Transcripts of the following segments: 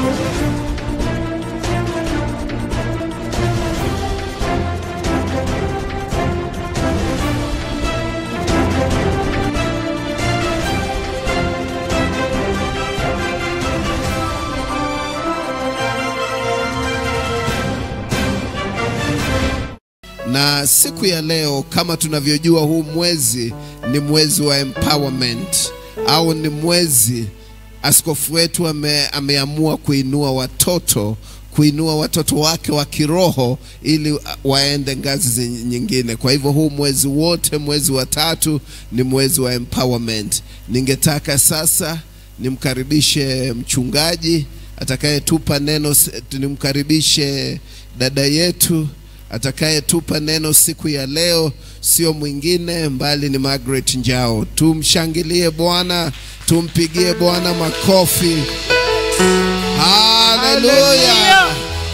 Na siku ya leo kama tunavyojua, huu mwezi ni mwezi wa empowerment au ni mwezi askofu wetu ame, ameamua kuinua watoto kuinua watoto wake wa kiroho ili waende ngazi zi- nyingine. Kwa hivyo huu mwezi wote, mwezi wa tatu ni mwezi wa empowerment. Ningetaka sasa nimkaribishe mchungaji atakayetupa neno, s- nimkaribishe dada yetu atakayetupa neno siku ya leo, sio mwingine mbali ni Margaret Njao. Tumshangilie Bwana, tumpigie Bwana makofi. Haleluya!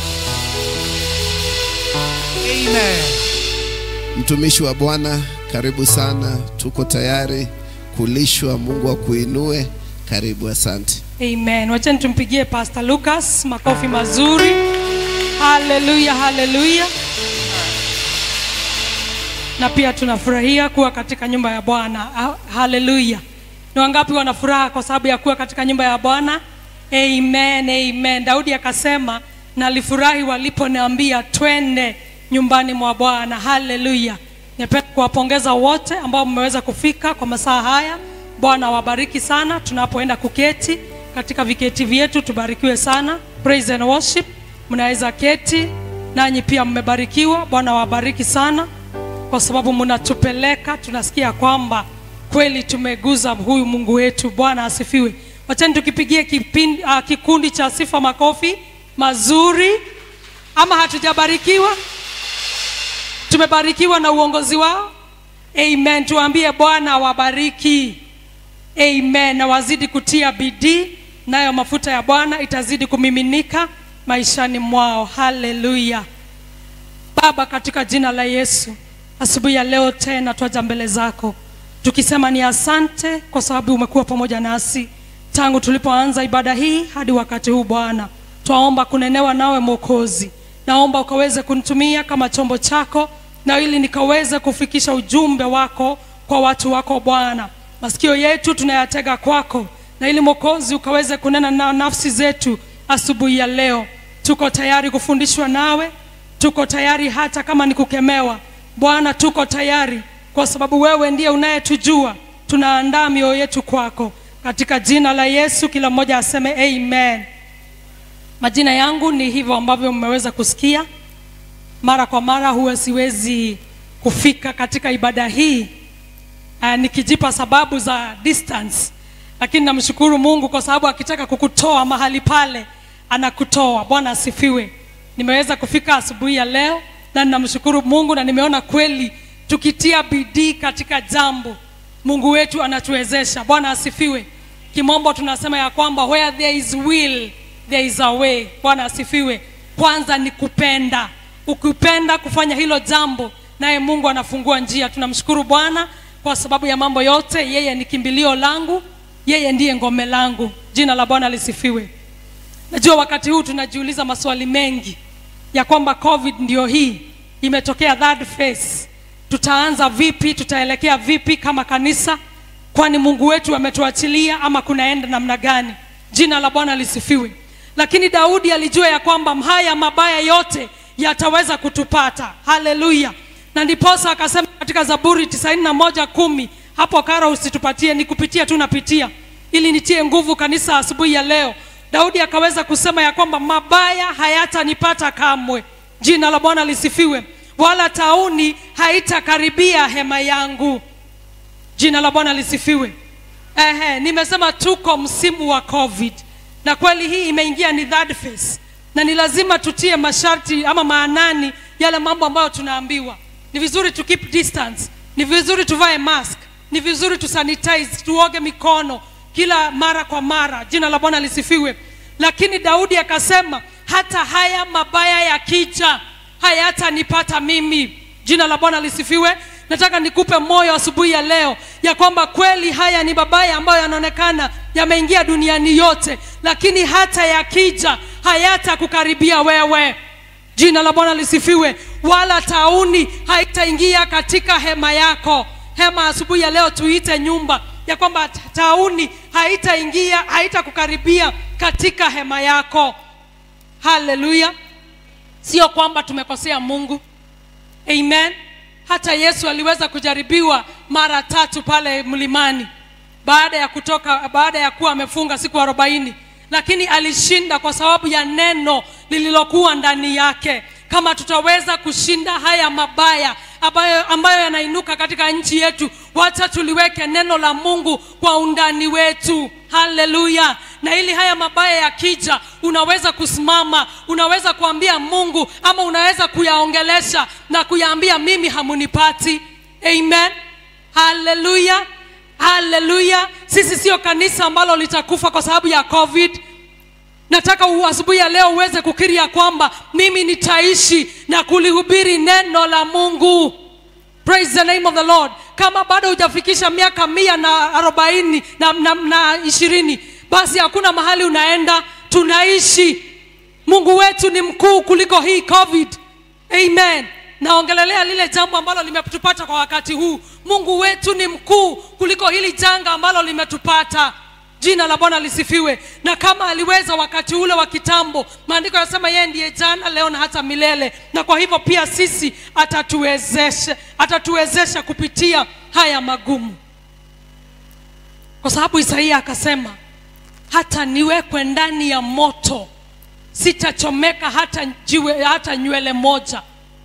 Amen. Mtumishi wa Bwana, karibu sana, tuko tayari kulishwa. Mungu akuinue. Karibu, asante. Amen. Wacheni tumpigie Pastor Lucas makofi mazuri. Haleluya, haleluya. Na pia tunafurahia kuwa katika nyumba ya Bwana. Ha- Haleluya. Ni wangapi wana furaha kwa sababu ya kuwa katika nyumba ya Bwana? Amen, amen. Daudi akasema, nalifurahi waliponiambia twende nyumbani mwa Bwana. Haleluya. Napenda kuwapongeza wote ambao mmeweza kufika kwa masaa haya. Bwana awabariki sana tunapoenda kuketi katika viketi vyetu, tubarikiwe sana. Praise and worship, mnaweza keti nanyi pia mmebarikiwa. Bwana awabariki sana kwa sababu mnatupeleka, tunasikia kwamba kweli tumeguza huyu Mungu wetu. Bwana asifiwe. Wachani tukipigie kipindi, uh, kikundi cha sifa makofi mazuri, ama hatujabarikiwa? Tumebarikiwa na uongozi wao. Amen. Tuambie Bwana awabariki. Amen. Na wazidi kutia bidii, nayo mafuta ya Bwana itazidi kumiminika maishani mwao. Haleluya. Baba, katika jina la Yesu, asubuhi ya leo tena twaja mbele zako tukisema ni asante kwa sababu umekuwa pamoja nasi tangu tulipoanza ibada hii hadi wakati huu. Bwana, twaomba kunenewa nawe Mwokozi, naomba ukaweze kunitumia kama chombo chako, na ili nikaweze kufikisha ujumbe wako kwa watu wako Bwana. Masikio yetu tunayatega kwako, na ili Mwokozi ukaweze kunena na nafsi zetu asubuhi ya leo. Tuko tayari kufundishwa nawe tuko tayari hata kama ni kukemewa bwana tuko tayari kwa sababu wewe ndiye unayetujua tunaandaa mioyo yetu kwako katika jina la yesu kila mmoja aseme amen majina yangu ni hivyo ambavyo mmeweza kusikia mara kwa mara huwa siwezi kufika katika ibada hii uh, nikijipa sababu za distance lakini namshukuru mungu kwa sababu akitaka kukutoa mahali pale anakutoa bwana asifiwe nimeweza kufika asubuhi ya leo na ninamshukuru mungu na nimeona kweli tukitia bidii katika jambo mungu wetu anatuwezesha bwana asifiwe kimombo tunasema ya kwamba where there is will there is a way bwana asifiwe kwanza ni kupenda ukipenda kufanya hilo jambo naye mungu anafungua njia tunamshukuru bwana kwa sababu ya mambo yote yeye ni kimbilio langu yeye ndiye ngome langu jina la bwana lisifiwe najua wakati huu tunajiuliza maswali mengi ya kwamba covid ndio hii imetokea third phase tutaanza vipi tutaelekea vipi kama kanisa kwani mungu wetu ametuachilia ama kunaenda namna gani jina la bwana lisifiwe lakini daudi alijua ya kwamba haya mabaya yote yataweza kutupata haleluya na ndiposa akasema katika zaburi 91 kumi hapo kara usitupatie ni kupitia tu napitia ili nitie nguvu kanisa asubuhi ya leo daudi akaweza kusema ya kwamba mabaya hayatanipata kamwe jina la bwana lisifiwe wala tauni haitakaribia hema yangu jina la bwana lisifiwe Ehe, nimesema tuko msimu wa covid na kweli hii imeingia ni third phase na ni lazima tutie masharti ama maanani yale mambo ambayo tunaambiwa ni vizuri tu keep distance ni vizuri tuvae mask ni vizuri tusanitize tuoge mikono kila mara kwa mara jina la bwana lisifiwe lakini daudi akasema hata haya mabaya yakija hayatanipata mimi jina la bwana lisifiwe nataka nikupe moyo asubuhi ya leo ya kwamba kweli haya ni mabaya ambayo yanaonekana yameingia duniani yote lakini hata yakija hayatakukaribia wewe jina la bwana lisifiwe wala tauni haitaingia katika hema yako hema asubuhi ya leo tuite nyumba ya kwamba tauni haitaingia haitakukaribia katika hema yako haleluya sio kwamba tumekosea mungu amen hata yesu aliweza kujaribiwa mara tatu pale mlimani baada ya kutoka baada ya kuwa amefunga siku arobaini lakini alishinda kwa sababu ya neno lililokuwa ndani yake kama tutaweza kushinda haya mabaya ambayo, ambayo yanainuka katika nchi yetu wacha tuliweke neno la mungu kwa undani wetu haleluya na ili haya mabaya yakija unaweza kusimama unaweza kuambia mungu ama unaweza kuyaongelesha na kuyaambia mimi hamunipati amen haleluya haleluya sisi sio kanisa ambalo litakufa kwa sababu ya covid nataka u- asubuhi ya leo uweze kukiri ya kwamba mimi nitaishi na kulihubiri neno la mungu praise the name of the lord kama bado hujafikisha miaka mia na arobaini na, na, na ishirini basi hakuna mahali unaenda tunaishi mungu wetu ni mkuu kuliko hii covid amen naongelelea lile jambo ambalo limetupata kwa wakati huu mungu wetu ni mkuu kuliko hili janga ambalo limetupata jina la bwana lisifiwe na kama aliweza wakati ule wa kitambo maandiko yanasema yeye ndiye jana leo na hata milele na kwa hivyo pia sisi atatuwezesha atatuwezesha kupitia haya magumu kwa sababu isaia akasema hata niwekwe ndani ya moto sitachomeka hata jiwe hata nywele moja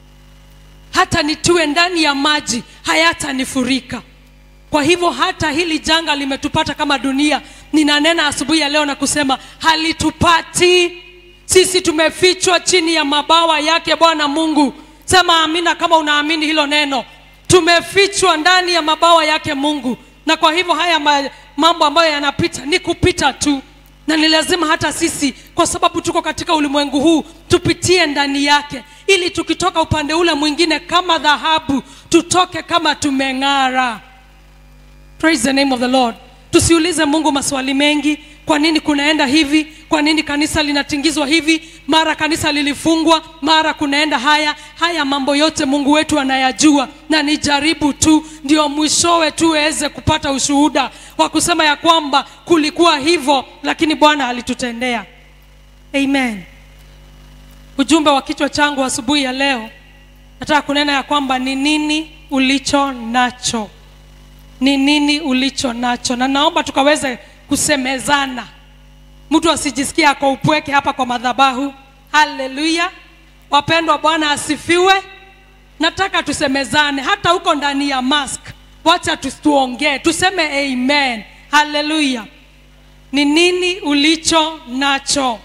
hata nitiwe ndani ya maji hayatanifurika kwa hivyo hata hili janga limetupata kama dunia ninanena asubuhi ya leo na kusema halitupati sisi tumefichwa chini ya mabawa yake bwana mungu sema amina kama unaamini hilo neno tumefichwa ndani ya mabawa yake mungu na kwa hivyo haya ma, mambo ambayo yanapita ni kupita tu na ni lazima hata sisi kwa sababu tuko katika ulimwengu huu tupitie ndani yake ili tukitoka upande ule mwingine kama dhahabu tutoke kama tumeng'ara praise the name of the lord tusiulize mungu maswali mengi kwa nini kunaenda hivi kwa nini kanisa linatingizwa hivi mara kanisa lilifungwa mara kunaenda haya haya mambo yote mungu wetu anayajua na ni jaribu tu ndio mwishowe tuweze kupata ushuhuda wa kusema ya kwamba kulikuwa hivyo lakini bwana alitutendea amen ujumbe wa kichwa changu asubuhi ya leo nataka kunena ya kwamba ni nini ulicho nacho ni nini ulicho nacho na naomba tukaweze kusemezana mtu asijisikia ako upweke hapa kwa madhabahu haleluya wapendwa bwana asifiwe nataka tusemezane hata huko ndani ya mask wacha tu- tuongee tuseme amen haleluya ni nini ulicho nacho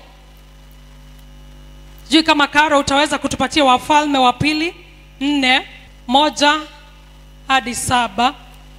sijui kama karo utaweza kutupatia wafalme wa pili nne moja hadi saba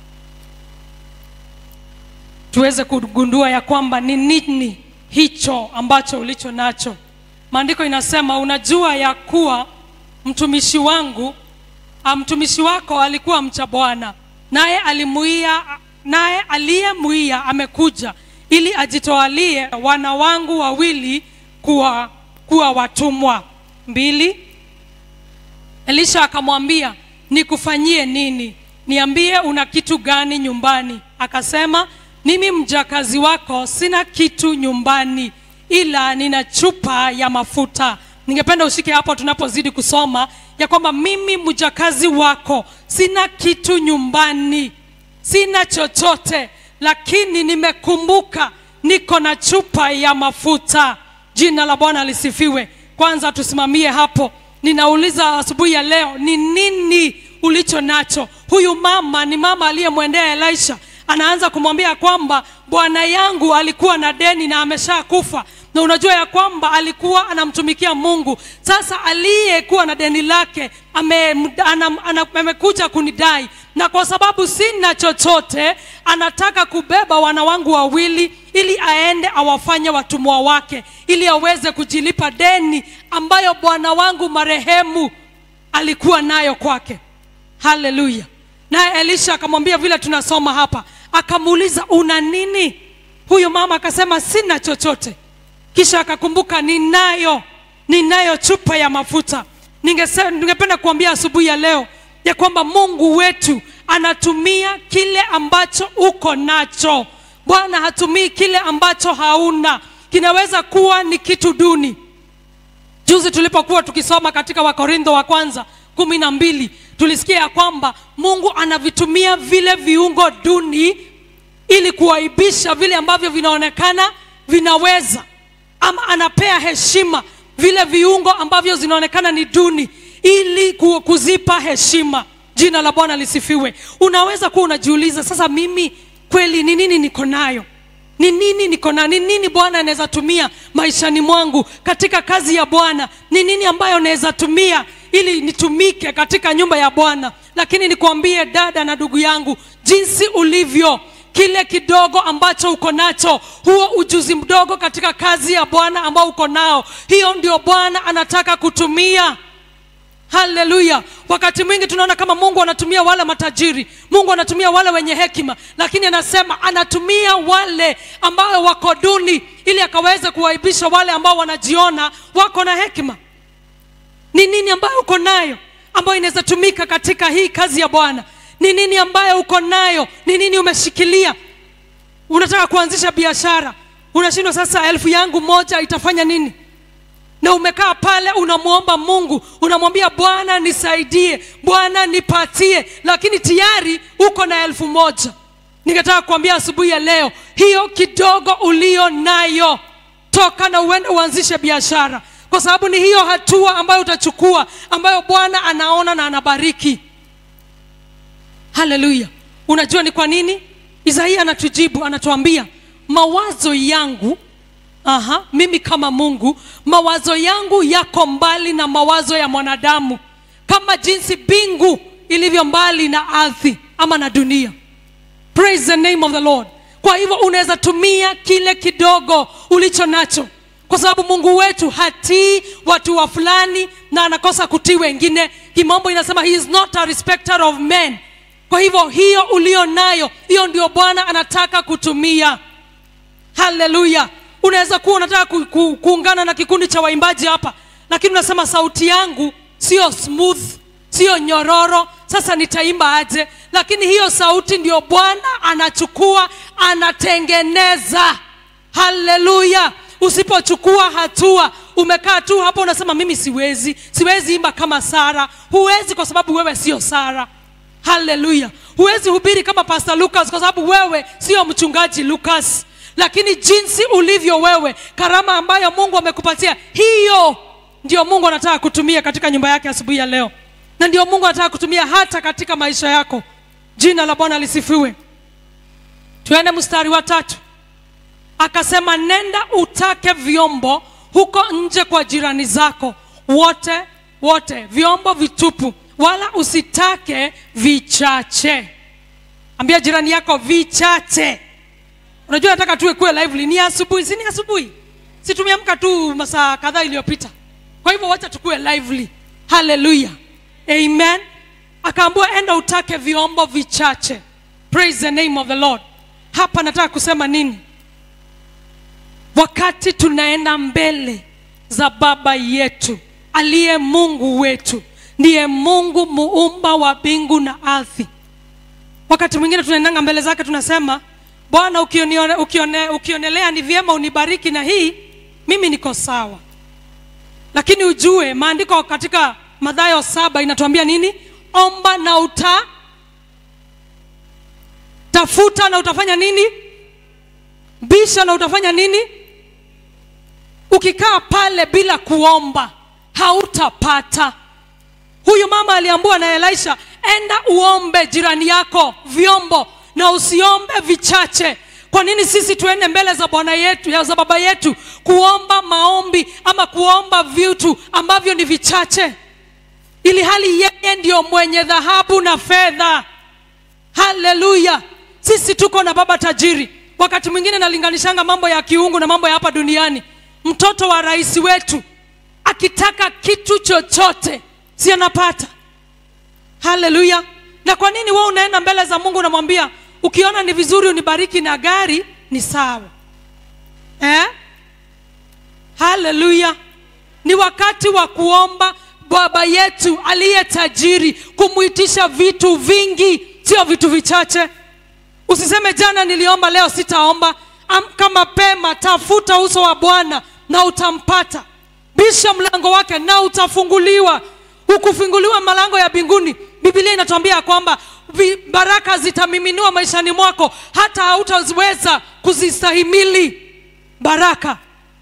tuweze kugundua ya kwamba ni nini hicho ambacho ulicho nacho maandiko inasema unajua ya kuwa mtumishi wangu ah, mtumishi wako alikuwa mcha bwana naye alimuia naye aliyemuia amekuja ili ajitoalie wana wangu wawili kuwa, kuwa watumwa mbili elisha akamwambia nikufanyie nini niambie una kitu gani nyumbani akasema mimi mjakazi wako sina kitu nyumbani ila nina chupa ya mafuta ningependa ushike hapo tunapozidi kusoma ya kwamba mimi mjakazi wako sina kitu nyumbani sina chochote lakini nimekumbuka niko na chupa ya mafuta jina la bwana lisifiwe kwanza tusimamie hapo ninauliza asubuhi ya leo ni nini ulicho nacho huyu mama ni mama aliyemwendea elisha anaanza kumwambia kwamba bwana yangu alikuwa na deni na ameshakufa na unajua ya kwamba alikuwa anamtumikia mungu sasa aliyekuwa na deni lake ame, ana, ana, amekuja kunidai na kwa sababu sina chochote anataka kubeba wana wangu wawili ili aende awafanye watumwa wake ili aweze kujilipa deni ambayo bwana wangu marehemu alikuwa nayo kwake haleluya naye elisha akamwambia vile tunasoma hapa akamuuliza una nini huyo mama akasema sina chochote kisha akakumbuka ninayo ninayo chupa ya mafuta Ningese- ningependa kuambia asubuhi ya leo ya kwamba mungu wetu anatumia kile ambacho uko nacho bwana hatumii kile ambacho hauna kinaweza kuwa ni kitu duni juzi tulipokuwa tukisoma katika wakorintho wa kwanza kumi na mbili tulisikia ya kwamba mungu anavitumia vile viungo duni ili kuwaibisha vile ambavyo vinaonekana vinaweza ama anapea heshima vile viungo ambavyo zinaonekana ni duni ili ku- kuzipa heshima jina la bwana lisifiwe unaweza kuwa unajiuliza sasa mimi kweli ni nini niko nayo ni nini niko na ni nini bwana anaweza tumia maishani mwangu katika kazi ya bwana ni nini ambayo naweza tumia ili nitumike katika nyumba ya bwana lakini nikwambie dada na ndugu yangu jinsi ulivyo kile kidogo ambacho uko nacho huo ujuzi mdogo katika kazi ya bwana ambao uko nao hiyo ndio bwana anataka kutumia haleluya wakati mwingi tunaona kama mungu anatumia wale matajiri mungu anatumia wale wenye hekima lakini anasema anatumia wale ambao wako duni ili akaweze kuwaibisha wale ambao wanajiona wako na hekima ni nini ambayo uko nayo ambayo inaweza tumika katika hii kazi ya bwana ni nini ambayo uko nayo ni nini umeshikilia unataka kuanzisha biashara unashindwa sasa elfu yangu moja itafanya nini na umekaa pale unamwomba mungu unamwambia bwana nisaidie bwana nipatie lakini tayari uko na elfu moja ningetaka kuambia asubuhi ya leo hiyo kidogo ulio nayo toka na uende uanzishe biashara kwa sababu ni hiyo hatua ambayo utachukua ambayo bwana anaona na anabariki haleluya unajua ni kwa nini isaia anatujibu anatuambia mawazo yangu aha, mimi kama mungu mawazo yangu yako mbali na mawazo ya mwanadamu kama jinsi mbingu ilivyo mbali na ardhi ama na dunia praise the name of the lord kwa hivyo unaweza tumia kile kidogo ulicho nacho kwa sababu mungu wetu hatii watu wa fulani na anakosa kutii wengine kimombo inasema he is not a respecter of men kwa hivyo hiyo ulio nayo hiyo ndio bwana anataka kutumia haleluya unaweza kuwa unataka ku, ku, kuungana na kikundi cha waimbaji hapa lakini unasema sauti yangu sio smooth sio nyororo sasa nitaimba aje lakini hiyo sauti ndio bwana anachukua anatengeneza haleluya usipochukua hatua umekaa tu hapo unasema mimi siwezi siwezi imba kama sara huwezi kwa sababu wewe sio sara haleluya huwezi hubiri kama pastor lucas kwa sababu wewe sio mchungaji lucas lakini jinsi ulivyo wewe karama ambayo mungu amekupatia hiyo ndio mungu anataka kutumia katika nyumba yake asubuhi ya leo na ndio mungu anataka kutumia hata katika maisha yako jina la bwana lisifiwe tuende mstari wa tatu akasema nenda utake vyombo huko nje kwa jirani zako wote wote vyombo vitupu wala usitake vichache ambia jirani yako vichache unajua nataka tuwe kuwe lively ni asubuhi si ni asubuhi si tumeamka tu masaa kadhaa iliyopita kwa hivyo wacha tukuwe lively haleluya amen akaambua enda utake vyombo vichache praise the name of the lord hapa nataka kusema nini wakati tunaenda mbele za baba yetu aliye mungu wetu ndiye mungu muumba wa mbingu na ardhi wakati mwingine tunaendanga mbele zake tunasema bwana ukione, ukione, ukionelea ni vyema unibariki na hii mimi niko sawa lakini ujue maandiko katika madhayo saba inatuambia nini omba na uta tafuta na utafanya nini bisha na utafanya nini ukikaa pale bila kuomba hautapata huyu mama aliambua na elisha enda uombe jirani yako vyombo na usiombe vichache kwa nini sisi tuende mbele za bwana yetu ya za baba yetu kuomba maombi ama kuomba vitu ambavyo ni vichache ili hali yeye ndio mwenye dhahabu na fedha haleluya sisi tuko na baba tajiri wakati mwingine nalinganishanga mambo ya kiungu na mambo ya hapa duniani mtoto wa rais wetu akitaka kitu chochote si anapata haleluya na kwa nini wewe unaenda mbele za mungu unamwambia ukiona ni vizuri unibariki na gari ni sawa eh? haleluya ni wakati wa kuomba baba yetu aliye tajiri kumwitisha vitu vingi sio vitu vichache usiseme jana niliomba leo sitaomba amka mapema tafuta uso wa bwana na utampata bisha mlango wake na utafunguliwa ukufunguliwa malango ya mbinguni bibilia inatuambia ya kwamba vi- baraka zitamiminiwa maishani mwako hata hautaweza kuzistahimili baraka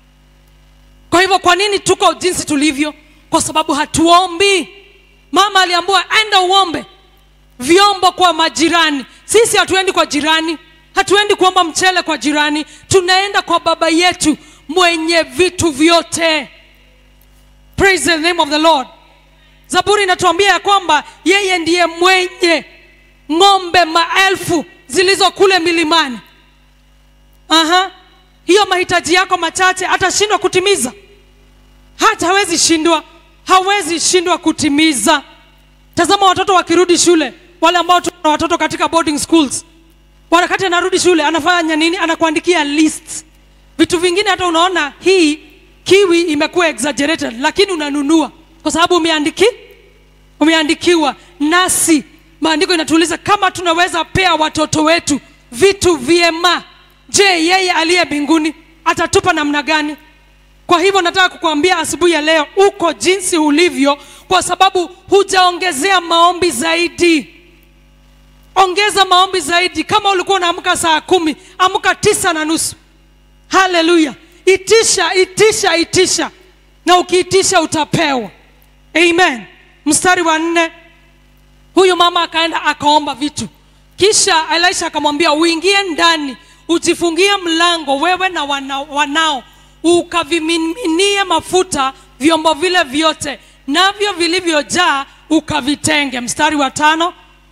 kwa hivyo kwa nini tuko jinsi tulivyo kwa sababu hatuombi mama aliambua enda uombe vyombo kwa majirani sisi hatuendi kwa jirani hatuendi kuomba mchele kwa jirani tunaenda kwa baba yetu mwenye vitu vyote praise the name of the lord zaburi inatuambia ya kwamba yeye ndiye mwenye ng'ombe maelfu zilizo kule milimani Aha. hiyo mahitaji yako machache atashindwa kutimiza hata hawezi shindwa hawezi shindwa kutimiza tazama watoto wakirudi shule wale ambao tuna watoto katika boarding schools wakati anarudi shule anafanya nini anakuandikia list vitu vingine hata unaona hii kiwi imekuwa exaggerated lakini unanunua kwa sababu umeandiki umeandikiwa nasi maandiko inatuuliza kama tunaweza pea watoto wetu vitu vyema je yeye aliye mbinguni atatupa namna gani kwa hivyo nataka kukuambia asubuhi ya leo uko jinsi ulivyo kwa sababu hujaongezea maombi zaidi ongeza maombi zaidi kama ulikuwa unaamka saa kumi amka tisa na nusu haleluya itisha itisha itisha na ukiitisha utapewa amen mstari wa nne huyu mama akaenda akaomba vitu kisha elisha akamwambia uingie ndani ujifungie mlango wewe na wana, wanao ukavimiminie mafuta vyombo vile vyote navyo vilivyojaa ukavitenge mstari wa tano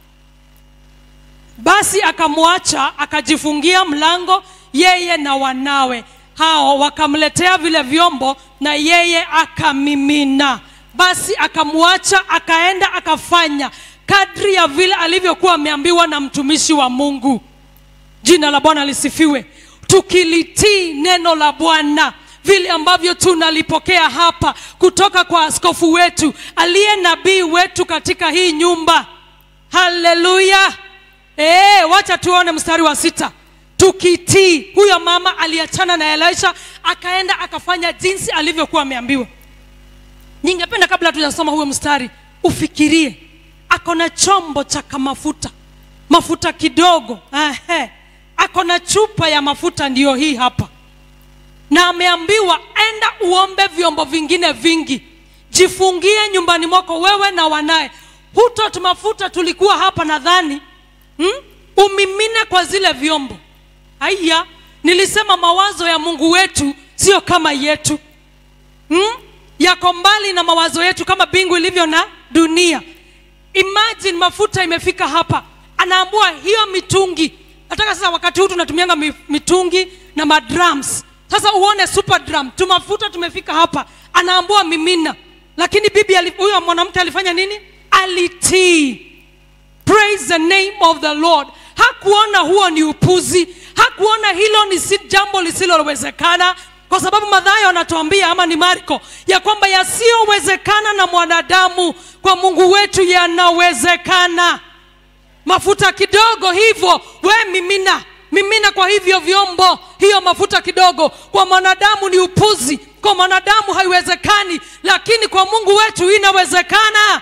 basi akamwacha akajifungia mlango yeye na wanawe hao wakamletea vile vyombo na yeye akamimina basi akamwacha akaenda akafanya kadri ya vile alivyokuwa ameambiwa na mtumishi wa mungu jina la bwana lisifiwe tukilitii neno la bwana vile ambavyo tunalipokea hapa kutoka kwa askofu wetu aliye nabii wetu katika hii nyumba haleluya ee, wacha tuone mstari wa sita tukitii huyo mama aliachana na elisha akaenda akafanya jinsi alivyokuwa ameambiwa ningependa kabla tujasoma huyo mstari ufikirie ako na chombo cha kamafuta mafuta kidogo Ehe. ako na chupa ya mafuta ndiyo hii hapa na ameambiwa enda uombe vyombo vingine vingi jifungie nyumbani mwako wewe na wanaye hutot mafuta tulikuwa hapa nadhani hmm? umimine kwa zile vyombo haya nilisema mawazo ya mungu wetu sio kama yetu hmm? yako mbali na mawazo yetu kama bingu ilivyo na dunia imagine mafuta imefika hapa anaambua hiyo mitungi nataka sasa wakati huu tunatumianga mi- mitungi na madrums sasa uone super drum tumafuta tumefika hapa anaambua mimina lakini bibi ali- huyo mwanamke alifanya nini alitii praise the name of the lord hakuona huo ni upuzi hakuona hilo ni si jambo lisilowezekana kwa sababu madhayo anatuambia ama ni marko ya kwamba yasiyowezekana na mwanadamu kwa mungu wetu yanawezekana mafuta kidogo hivyo we mimina mimina kwa hivyo vyombo hiyo mafuta kidogo kwa mwanadamu ni upuzi kwa mwanadamu haiwezekani lakini kwa mungu wetu inawezekana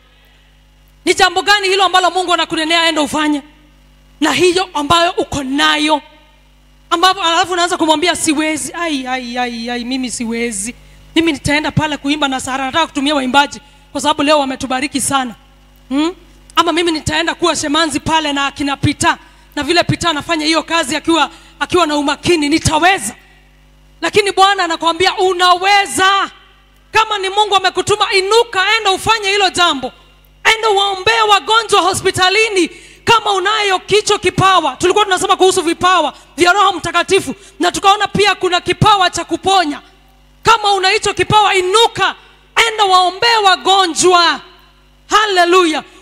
ni jambo gani hilo ambalo mungu anakunenea enda ufanye na hiyo ambayo uko nayo ambapo alafu unaanza kumwambia siwezi ai, ai, ai, ai, mimi siwezi mimi nitaenda pale kuimba na sara nataka kutumia waimbaji kwa sababu leo wametubariki sana hmm? ama mimi nitaenda kuwa shemanzi pale na akina pita na vile pita anafanya hiyo kazi akiwa akiwa na umakini nitaweza lakini bwana anakwambia unaweza kama ni mungu amekutuma inuka enda ufanye hilo jambo enda waombee wagonjwa hospitalini kama unayo kicho kipawa tulikuwa tunasema kuhusu vipawa vya roho mtakatifu na tukaona pia kuna kipawa cha kuponya kama una hicho kipawa inuka enda waombee wagonjwa haleluya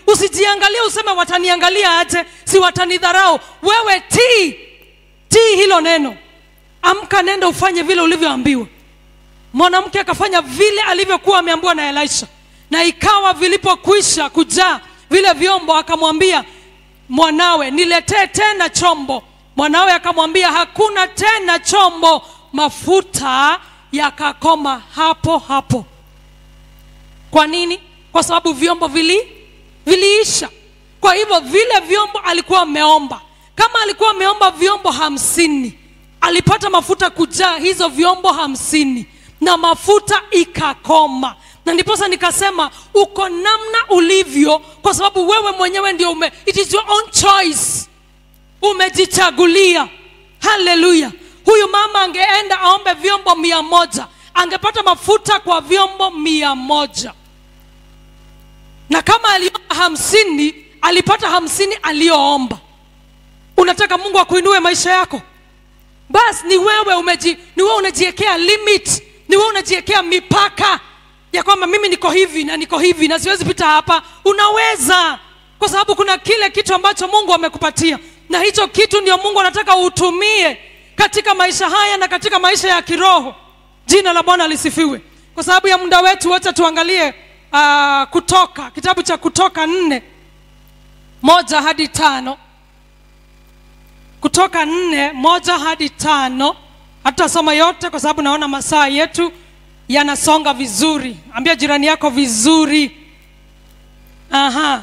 usijiangalie useme wataniangalia aje si watanidharau wewe tii tii hilo neno amka nenda ufanye vile ulivyoambiwa mwanamke akafanya vile alivyokuwa ameambiwa na elisha na ikawa vilipokwisha kujaa vile vyombo akamwambia mwanawe niletee tena chombo mwanawe akamwambia hakuna tena chombo mafuta yakakoma hapo hapo kwa nini kwa sababu vyombo vili viliisha kwa hivyo vile vyombo alikuwa ameomba kama alikuwa ameomba vyombo hamsini alipata mafuta kujaa hizo vyombo hamsini na mafuta ikakoma na ndiposa nikasema uko namna ulivyo kwa sababu wewe mwenyewe ndio ume it is your own choice umejichagulia haleluya huyu mama angeenda aombe vyombo mia moja angepata mafuta kwa vyombo mia moja na kama aliomba hamsini alipata hamsini aliyoomba unataka mungu akuinue maisha yako basi ni wewe umeji, ni wewe unajiwekea limit ni wewe unajiwekea mipaka ya kwamba mimi niko hivi na niko hivi na siwezi pita hapa unaweza kwa sababu kuna kile kitu ambacho mungu amekupatia na hicho kitu ndio mungu anataka uutumie katika maisha haya na katika maisha ya kiroho jina la bwana lisifiwe kwa sababu ya muda wetu wote tuangalie uh, kutoka kitabu cha kutoka nne moja hadi tano kutoka nne moja hadi tano hatutasoma yote kwa sababu naona masaa yetu yanasonga vizuri ambia jirani yako vizuri aha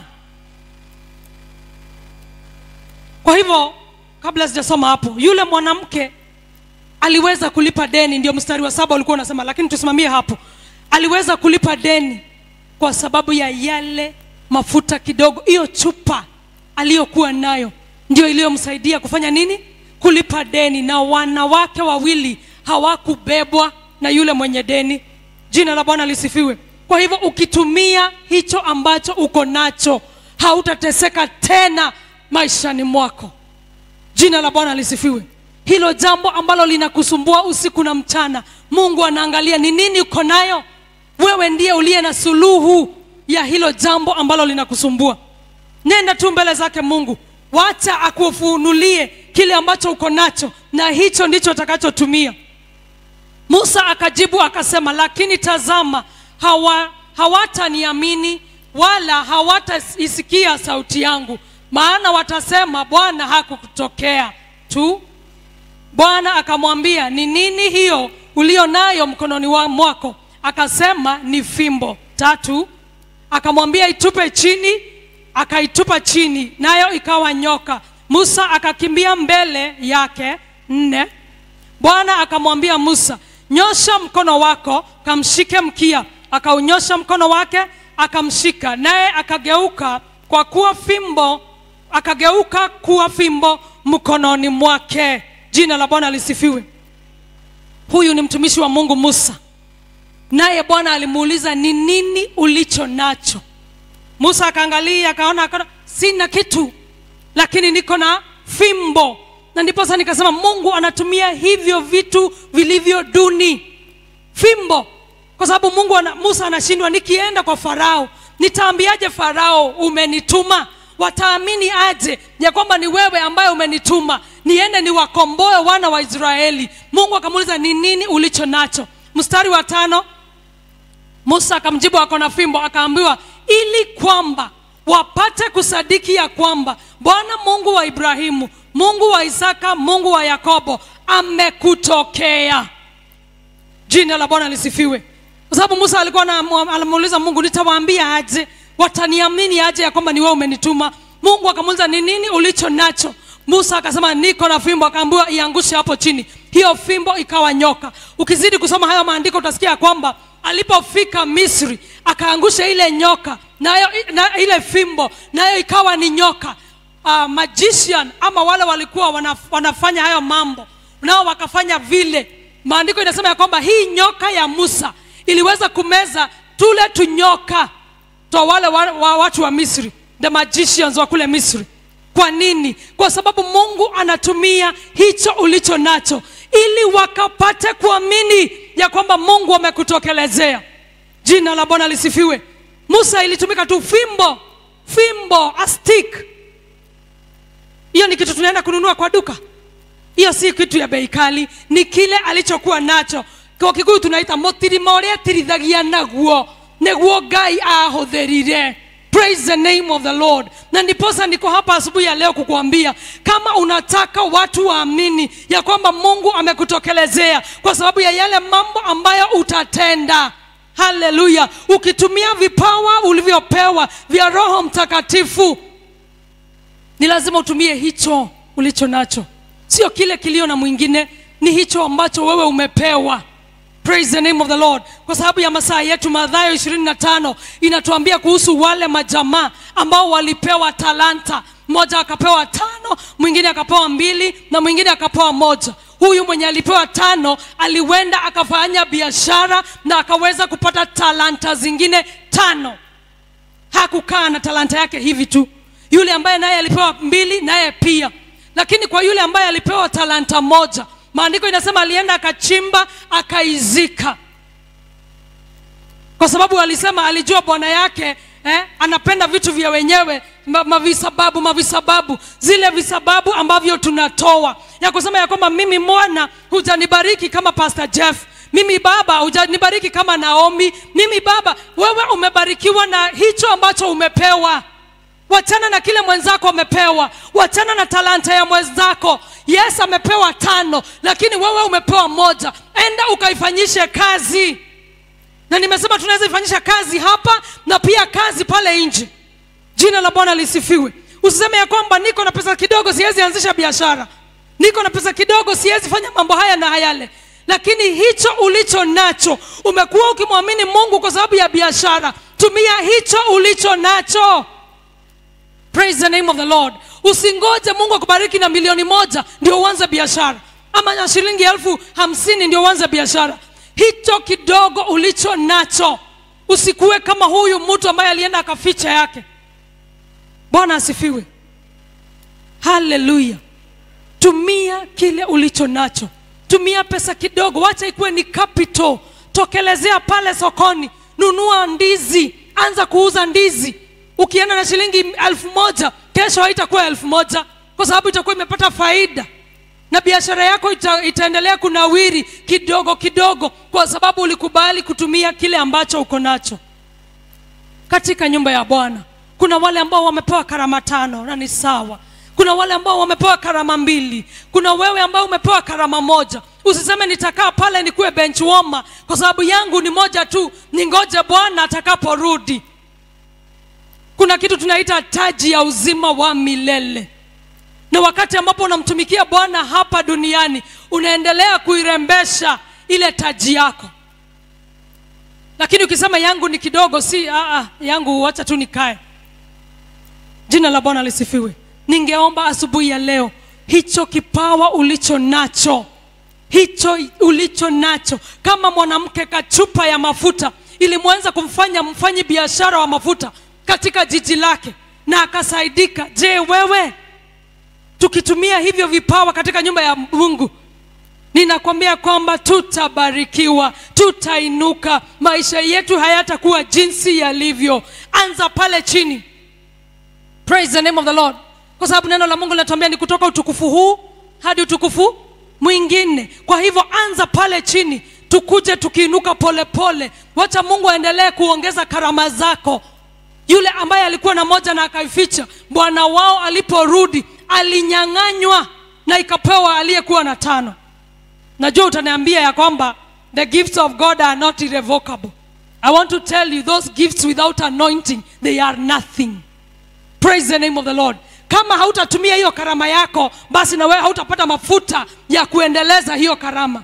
kwa hivyo kabla sijasoma hapo yule mwanamke aliweza kulipa deni ndio mstari wa saba ulikuwa unasema lakini tusimamie hapo aliweza kulipa deni kwa sababu ya yale mafuta kidogo hiyo chupa aliyokuwa nayo ndio iliyomsaidia kufanya nini kulipa deni na wanawake wawili hawakubebwa na yule mwenye deni jina la bwana lisifiwe kwa hivyo ukitumia hicho ambacho uko nacho hautateseka tena maishani mwako jina la bwana lisifiwe hilo jambo ambalo linakusumbua usiku na mchana mungu anaangalia ni nini uko nayo wewe ndiye uliye na suluhu ya hilo jambo ambalo linakusumbua nenda tu mbele zake mungu wacha akufunulie kile ambacho uko nacho na hicho ndicho atakachotumia musa akajibu akasema lakini tazama hawa, hawataniamini wala hawataisikia sauti yangu maana watasema bwana hakukutokea tu bwana akamwambia ni nini hiyo ulio nayo mkononi wa mwako akasema ni fimbo tatu akamwambia itupe chini akaitupa chini nayo ikawa nyoka musa akakimbia mbele yake nne bwana akamwambia musa nyosha mkono wako kamshike mkia akaunyosha mkono wake akamshika naye akageuka kwa kuwa fimbo akageuka kuwa fimbo mkononi mwake jina la bwana lisifiwe huyu ni mtumishi wa mungu musa naye bwana alimuuliza ni nini ulicho nacho musa akaangalia akaona akaona sina kitu lakini niko na fimbo na ndiposa nikasema mungu anatumia hivyo vitu vilivyo duni fimbo kwa sababu mungu ana, musa anashindwa nikienda kwa farao nitaambiaje farao umenituma wataamini aje ya kwamba ni wewe ambaye umenituma niende niwakomboe wana wa israeli mungu akamuuliza ni nini ulicho nacho mstari wa tano musa akamjibu ako na fimbo akaambiwa ili kwamba wapate kusadiki ya kwamba bwana mungu wa ibrahimu mungu wa isaka mungu wa yakobo amekutokea jina la bwana lisifiwe kwa sababu musa alikuwa anamuuliza mungu nitawaambia aje wataniamini aje ya kwamba ni wewe umenituma mungu akamuuliza ni nini ulicho nacho musa akasema niko na fimbo akaambiwa iangushe hapo chini hiyo fimbo ikawa nyoka ukizidi kusoma hayo maandiko utasikia ya kwamba alipofika misri akaangusha ile nyoka nayo na ile fimbo nayo ikawa ni nyoka uh, magician ama wale walikuwa wanaf, wanafanya hayo mambo nao wakafanya vile maandiko inasema ya kwamba hii nyoka ya musa iliweza kumeza tule tunyoka twa wale wa, wa, watu wa misri the magicians wa kule misri kwa nini kwa sababu mungu anatumia hicho ulicho nacho ili wakapate kuamini ya kwamba mungu amekutokelezea jina la bwana lisifiwe musa ilitumika tu fimbo fimbo a stick hiyo ni kitu tunaenda kununua kwa duka hiyo si kitu ya bei kali ni kile alichokuwa nacho kwa kikuyu tunaita mutirima ũrĩa atirithagia naguo nĩguo ngai ahũthĩrire praise the name of the lord na ndiposa niko hapa asubuhi ya leo kukuambia kama unataka watu waamini ya kwamba mungu amekutokelezea kwa sababu ya yale mambo ambayo utatenda haleluya ukitumia vipawa ulivyopewa vya roho mtakatifu ni lazima utumie hicho ulicho nacho sio kile kilio na mwingine ni hicho ambacho wewe umepewa praise the name of the lord kwa sababu ya masaa yetu madhayo 25 inatuambia kuhusu wale majamaa ambao walipewa talanta mmoja akapewa tano mwingine akapewa mbili na mwingine akapewa moja huyu mwenye alipewa tano aliwenda akafanya biashara na akaweza kupata talanta zingine tano hakukaa na talanta yake hivi tu yule ambaye naye alipewa mbili naye pia lakini kwa yule ambaye alipewa talanta moja maandiko inasema alienda akachimba akaizika kwa sababu alisema alijua bwana yake eh, anapenda vitu vya wenyewe ma- mavisababu mavisababu zile visababu ambavyo tunatoa ya kusema ya kwamba mimi mwana hujanibariki kama pastor jeff mimi baba hujanibariki kama naomi mimi baba wewe umebarikiwa na hicho ambacho umepewa wachana na kile mwenzako amepewa wachana na talanta ya mwenzako yes amepewa tano lakini wewe umepewa moja enda ukaifanyishe kazi na nimesema tunaweza ifanyisha kazi hapa na pia kazi pale nje jina la bwana lisifiwe usiseme ya kwamba niko na pesa kidogo siwezi anzisha biashara niko na pesa kidogo siwezi fanya mambo haya na hayale lakini hicho ulicho nacho umekuwa ukimwamini mungu kwa sababu ya biashara tumia hicho ulicho nacho praise the name of the lord usingoje mungu akubariki na milioni moja ndio uanze biashara ama na shilingi elfu hamsini ndio uanze biashara hicho kidogo ulicho nacho usikuwe kama huyu mtu ambaye alienda akaficha yake bwana asifiwe haleluya tumia kile ulicho nacho tumia pesa kidogo wacha ikuwe ni capital tokelezea pale sokoni nunua ndizi anza kuuza ndizi ukienda na shilingi elfu moja kesho haitakuwa elfu moja kwa sababu itakuwa imepata faida na biashara yako ita, itaendelea kunawiri kidogo kidogo kwa sababu ulikubali kutumia kile ambacho uko nacho katika nyumba ya bwana kuna wale ambao wamepewa karama tano na ni sawa kuna wale ambao wamepewa karama mbili kuna wewe ambao umepewa karama moja usiseme nitakaa pale nikuwe bench warmer kwa sababu yangu ni moja tu ningoje bwana atakaporudi kuna kitu tunaita taji ya uzima wa milele na wakati ambapo unamtumikia bwana hapa duniani unaendelea kuirembesha ile taji yako lakini ukisema yangu ni kidogo si aa, yangu wacha tu nikae jina la bwana lisifiwe ningeomba asubuhi ya leo hicho kipawa ulicho nacho hicho ulicho nacho kama mwanamke kachupa ya mafuta ilimwenza kumfanya mfanyi biashara wa mafuta katika jiji lake na akasaidika je wewe tukitumia hivyo vipawa katika nyumba ya mungu ninakwambia kwamba tutabarikiwa tutainuka maisha yetu hayatakuwa jinsi yalivyo anza pale chini praise the name of the lord kwa sababu neno la mungu linatuambia ni kutoka utukufu huu hadi utukufu mwingine kwa hivyo anza pale chini tukuje tukiinuka polepole wacha mungu aendelee kuongeza karama zako yule ambaye alikuwa na moja na akaificha bwana wao aliporudi alinyang'anywa na ikapewa aliyekuwa na tano najua utaniambia ya kwamba the gifts of god are not irrevocable i want to tell you those gifts without anointing they are nothing praise the name of the lord kama hautatumia hiyo karama yako basi na wewe hautapata mafuta ya kuendeleza hiyo karama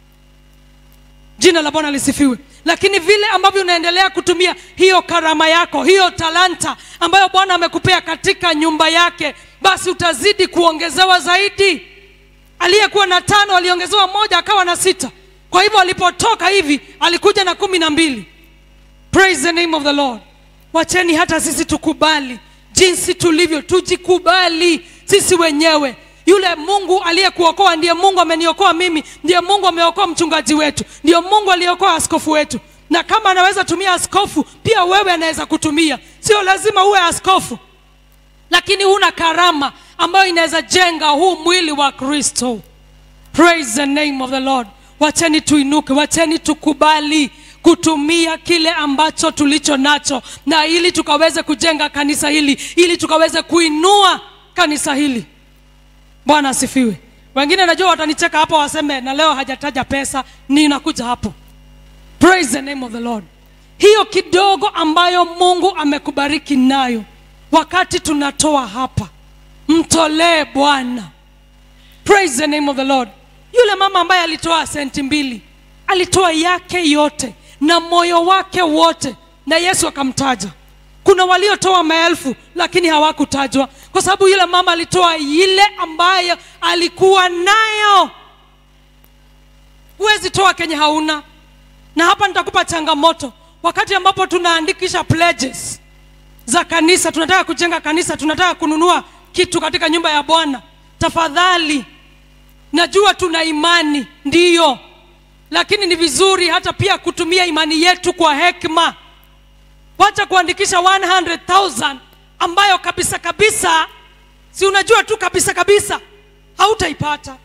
jina la bwana lisifiwe lakini vile ambavyo unaendelea kutumia hiyo karama yako hiyo talanta ambayo bwana amekupea katika nyumba yake basi utazidi kuongezewa zaidi aliyekuwa na tano aliongezewa moja akawa na sita kwa hivyo alipotoka hivi alikuja na kumi na mbili praise the name of the lord wacheni hata sisi tukubali jinsi tulivyo tujikubali sisi wenyewe yule mungu aliyekuokoa ndiye mungu ameniokoa mimi ndiye mungu ameokoa mchungaji wetu ndiyo mungu aliokoa askofu wetu na kama anaweza tumia askofu pia wewe anaweza kutumia sio lazima uwe askofu lakini huna karama ambayo inaweza jenga huu mwili wa kristo praise the name of the lord wacheni tuinuke wacheni tukubali kutumia kile ambacho tulicho nacho na ili tukaweze kujenga kanisa hili ili tukaweze kuinua kanisa hili bwana asifiwe wengine najua watanicheka hapo waseme na leo hajataja pesa ninakuja hapo praise the name of the lord hiyo kidogo ambayo mungu amekubariki nayo wakati tunatoa hapa mtolee bwana praise the name of the lord yule mama ambaye alitoa senti mbili alitoa yake yote na moyo wake wote na yesu akamtaja kuna waliotoa maelfu lakini hawakutajwa kwa sababu yule mama alitoa ile ambayo alikuwa nayo huwezi toa kenye hauna na hapa nitakupa changamoto wakati ambapo tunaandikisha pledges za kanisa tunataka kujenga kanisa tunataka kununua kitu katika nyumba ya bwana tafadhali najua tuna imani ndiyo lakini ni vizuri hata pia kutumia imani yetu kwa hekima wacha kuandikisha 100000 ambayo kabisa kabisa si unajua tu kabisa kabisa hautaipata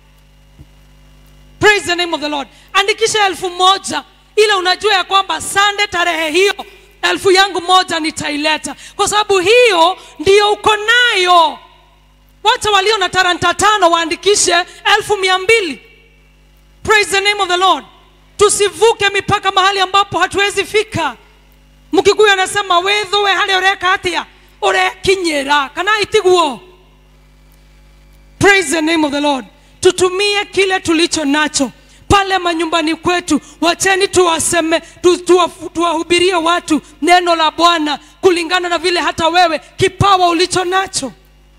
praise the name of the lord andikisha elfu moja ile unajua ya kwamba sande tarehe hiyo elfu yangu moja nitaileta kwa sababu hiyo ndiyo uko nayo wacha walio na taranta tano waandikishe elfu mia mbili praise the name of the lord tusivuke mipaka mahali ambapo hatuwezi fika mkikuyu anasema withuwe harĩa ũreka atĩa ũrekinyĩra kana itiguo praise the name of the lord tutumie kile tulicho nacho pale manyumbani kwetu wacheni tuwaseme tu, tuwa- tuwahubirie watu neno la bwana kulingana na vile hata wewe kipawa ulicho nacho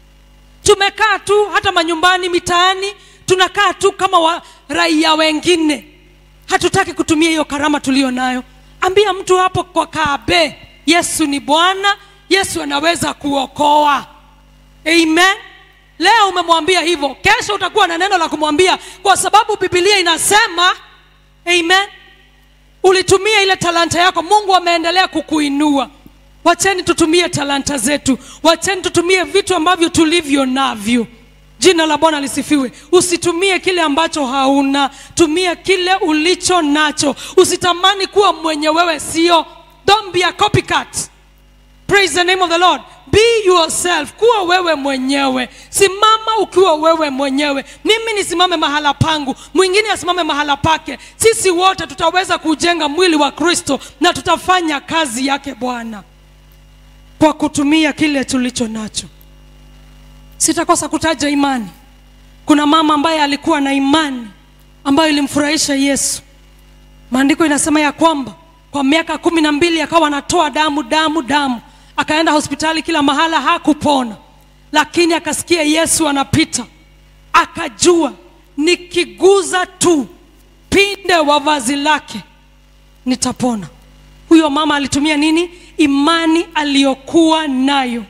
tumekaa tu hata manyumbani mitaani tunakaa tu kama wa raia wengine hatutaki kutumia hiyo karama tuliyo nayo ambia mtu hapo kwa kaabe yesu ni bwana yesu anaweza kuokoa amen leo umemwambia hivyo kesho utakuwa na neno la kumwambia kwa sababu bibilia inasema amen ulitumia ile talanta yako mungu ameendelea kukuinua wacheni tutumie talanta zetu wacheni tutumie vitu ambavyo tulivyo navyo jina la bwana lisifiwe usitumie kile ambacho hauna tumia kile ulicho nacho usitamani kuwa mwenye wewe sio don't be a copycat praise the name of the lord be yourself kuwa wewe mwenyewe simama ukiwa wewe mwenyewe mimi nisimame mahala pangu mwingine asimame mahala pake sisi wote tutaweza kujenga mwili wa kristo na tutafanya kazi yake bwana kwa kutumia kile tulicho nacho sitakosa kutaja imani kuna mama ambaye alikuwa na imani ambayo ilimfurahisha yesu maandiko inasema ya kwamba kwa miaka kumi na mbili akawa anatoa damu damu damu akaenda hospitali kila mahala hakupona lakini akasikia yesu anapita akajua nikiguza tu pinde wa vazi lake nitapona huyo mama alitumia nini imani aliyokuwa nayo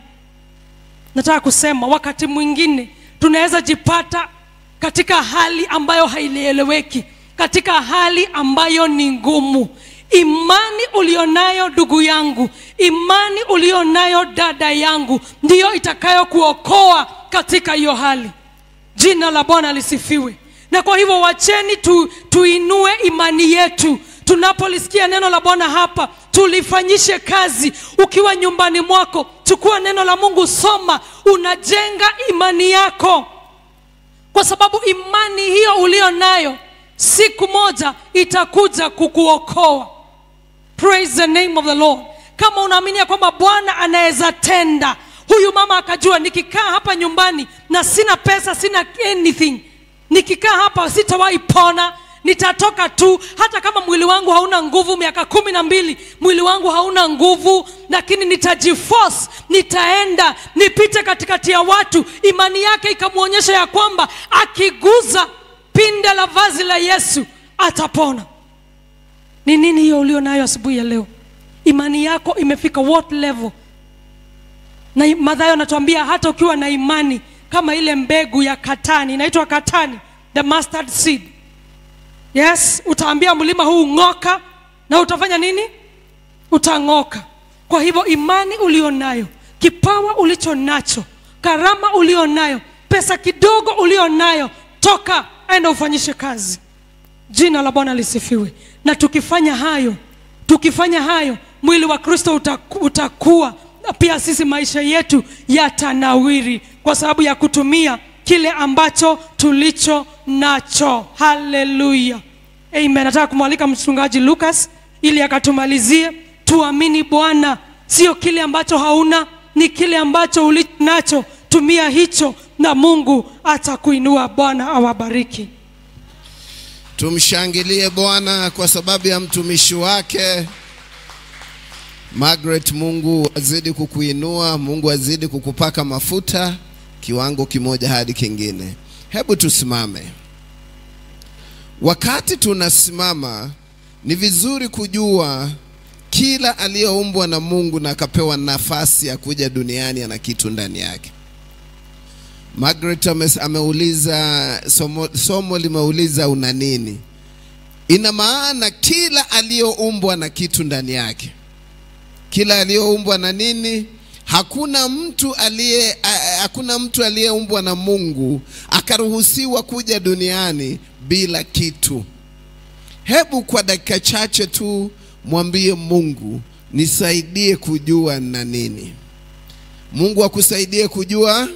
nataka kusema wakati mwingine tunaweza jipata katika hali ambayo haieleweki katika hali ambayo ni ngumu imani ulionayo ndugu yangu imani ulionayo dada yangu ndiyo itakayokuokoa katika hiyo hali jina la bwana lisifiwe na kwa hivyo wacheni tu, tuinue imani yetu tunapolisikia neno la bwana hapa tulifanyishe kazi ukiwa nyumbani mwako chukua neno la mungu soma unajenga imani yako kwa sababu imani hiyo ulio nayo siku moja itakuja kukuokoa praise the name of the lord kama unaaminia kwamba bwana anaweza tenda huyu mama akajua nikikaa hapa nyumbani na sina pesa sina anything nikikaa hapa sitawahi pona nitatoka tu hata kama mwili wangu hauna nguvu miaka kumi na mbili mwili wangu hauna nguvu lakini nitajiforce nitaenda nipite katikati ya watu imani yake ikamwonyesha ya kwamba akiguza pinde la vazi la yesu atapona ni nini hiyo ulio nayo asubuhi ya leo imani yako imefika what level na madhayo anatuambia hata ukiwa na imani kama ile mbegu ya katani inaitwa katani the mustard seed yes utaambia mlima huu ng'oka na utafanya nini utang'oka kwa hivyo imani ulionayo kipawa ulicho nacho karama ulionayo pesa kidogo ulionayo toka enda ufanyishe kazi jina la bwana lisifiwe na tukifanya hayo tukifanya hayo mwili wa kristo utaku, utakuwa na pia sisi maisha yetu yatanawiri kwa sababu ya kutumia kile ambacho tulicho nacho haleluya amen nataka kumwalika mchungaji lucas ili akatumalizie tuamini bwana sio kile ambacho hauna ni kile ambacho ulicho nacho tumia hicho na mungu atakuinua bwana awabariki Tumshangilie Bwana kwa sababu ya mtumishi wake Margaret. Mungu azidi kukuinua, Mungu azidi kukupaka mafuta kiwango kimoja hadi kingine. Hebu tusimame. Wakati tunasimama, ni vizuri kujua kila aliyeumbwa na Mungu na akapewa nafasi ya kuja duniani ana kitu ndani yake. Margaret ame, ameuliza somo, somo limeuliza una nini? Ina maana kila aliyoumbwa na kitu ndani yake, kila aliyoumbwa na nini? Hakuna mtu aliye a- hakuna mtu aliyeumbwa na Mungu akaruhusiwa kuja duniani bila kitu. Hebu kwa dakika chache tu mwambie Mungu, nisaidie kujua na nini. Mungu akusaidie kujua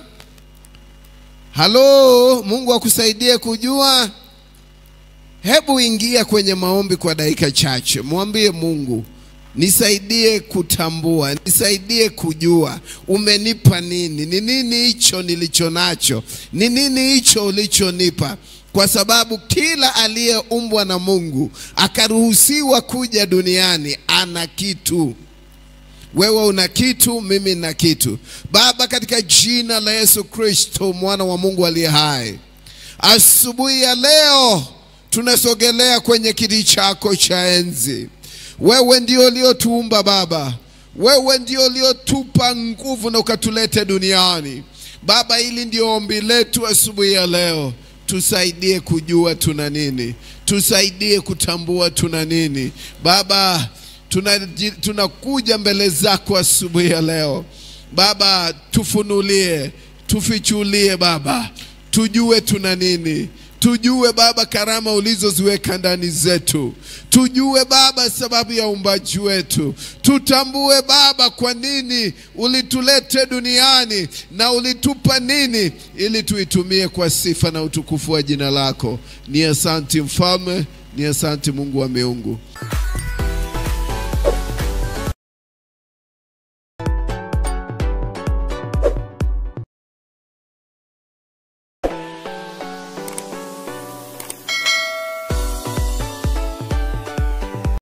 Halo, Mungu akusaidie kujua. Hebu ingia kwenye maombi kwa dakika chache, mwambie Mungu, nisaidie kutambua, nisaidie kujua umenipa nini, ni nini hicho nilicho nacho, ni nini hicho ulichonipa, kwa sababu kila aliyeumbwa na Mungu akaruhusiwa kuja duniani ana kitu. Wewe una kitu, mimi na kitu. Baba, katika jina la Yesu Kristo, mwana wa Mungu aliye hai, asubuhi ya leo tunasogelea kwenye kiti chako cha enzi. Wewe ndio uliotuumba Baba, wewe ndio uliotupa nguvu na ukatulete duniani Baba. Hili ndio ombi letu asubuhi ya leo, tusaidie kujua tuna nini, tusaidie kutambua tuna nini Baba tunaji- tunakuja mbele zako asubuhi ya leo Baba, tufunulie, tufichulie Baba, tujue tuna nini, tujue Baba karama ulizoziweka ndani zetu, tujue Baba sababu ya uumbaji wetu, tutambue Baba kwa nini ulitulete duniani na ulitupa nini, ili tuitumie kwa sifa na utukufu wa jina lako. Ni asanti Mfalme, ni asanti Mungu wa miungu.